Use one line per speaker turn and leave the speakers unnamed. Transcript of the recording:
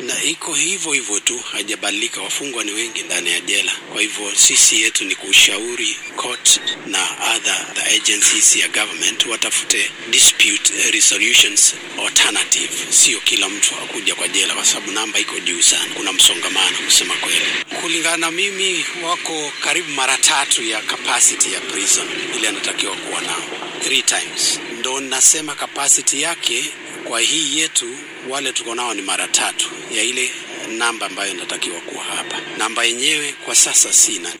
na iko hivyo hivyo tu, haijabadilika. Wafungwa ni wengi ndani ya jela. Kwa hivyo sisi yetu ni kushauri court na other the agencies ya government watafute dispute resolutions alternative, sio kila mtu akuja kwa jela, kwa sababu namba iko juu sana, kuna msongamano kusema kweli. Kulingana na mimi, wako karibu mara tatu ya capacity ya prison ile anatakiwa kuwa nao, three times. Ndo nasema capacity yake kwa hii yetu wale tuko nao ni mara tatu ya ile namba ambayo inatakiwa kuwa hapa. Namba yenyewe kwa sasa sina.